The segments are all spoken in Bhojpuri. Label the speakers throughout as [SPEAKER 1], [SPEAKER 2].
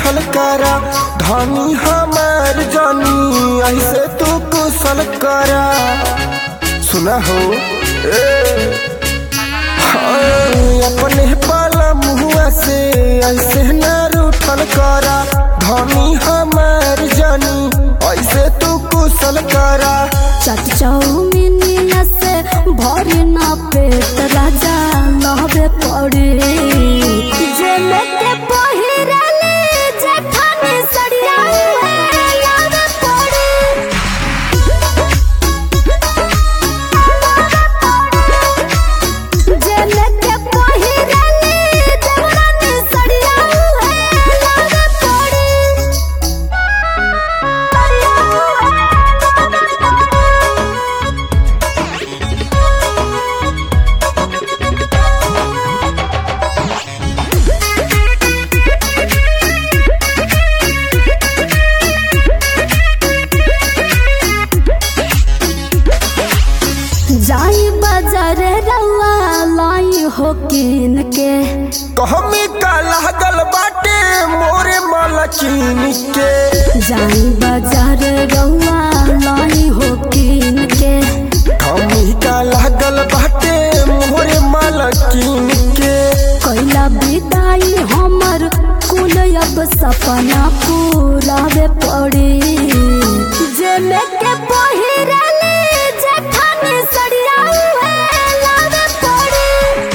[SPEAKER 1] रूठल करा धनी हमार जानी ऐसे तू कुशल करा सुना हो ए हाँ, अपने पाला मुहुआ से ऐसे न रूठल करा धनी हमार जानी ऐसे तू कुशल करा
[SPEAKER 2] चट चौमिनिया से भरी ना पेट राजा लहबे पड़े जे लेके पहिरले जेठानी सड़िया लहबे पड़े जे लेके पहिरले जेठानी सड़िया लहबे पड़े जाई बाजार रवा लाई हो किन के
[SPEAKER 1] कहमी का लागल बाटे मोरे मालकिन के
[SPEAKER 2] जाई बाजार रवा लाई हो किन के
[SPEAKER 1] कहमी का लागल बाटे मोरे मालकिन के
[SPEAKER 2] कैला विदाई हमर कुल अब सपना पूरावे पड़ी जे लेके पहिरले जेठानी सड़िया लावे पड़ी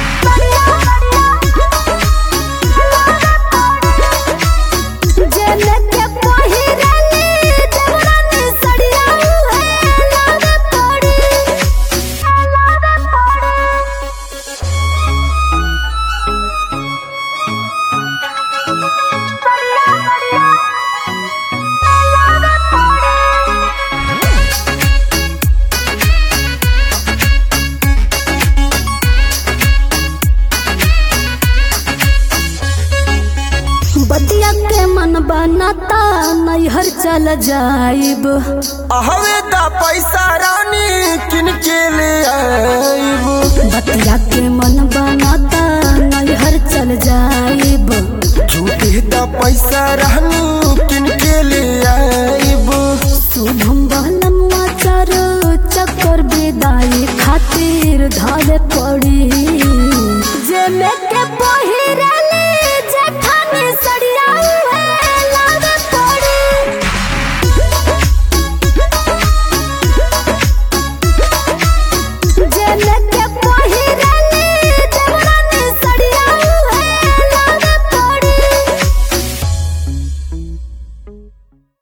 [SPEAKER 2] जे लेके पहिरले जेठानी सड़िया लावे पड़ी लावे पड़ी बतिया के मन बनाता नैहर चल जाइब
[SPEAKER 1] हवे दा पैसा रानी किन के ले आइब
[SPEAKER 2] बतिया के मन बनाता नैहर चल जाइब
[SPEAKER 1] झूठे दा पैसा रानी किन के ले आइब
[SPEAKER 2] शुभम बहलमुआ चार चक्कर विदाई खातिर धरे पड़ी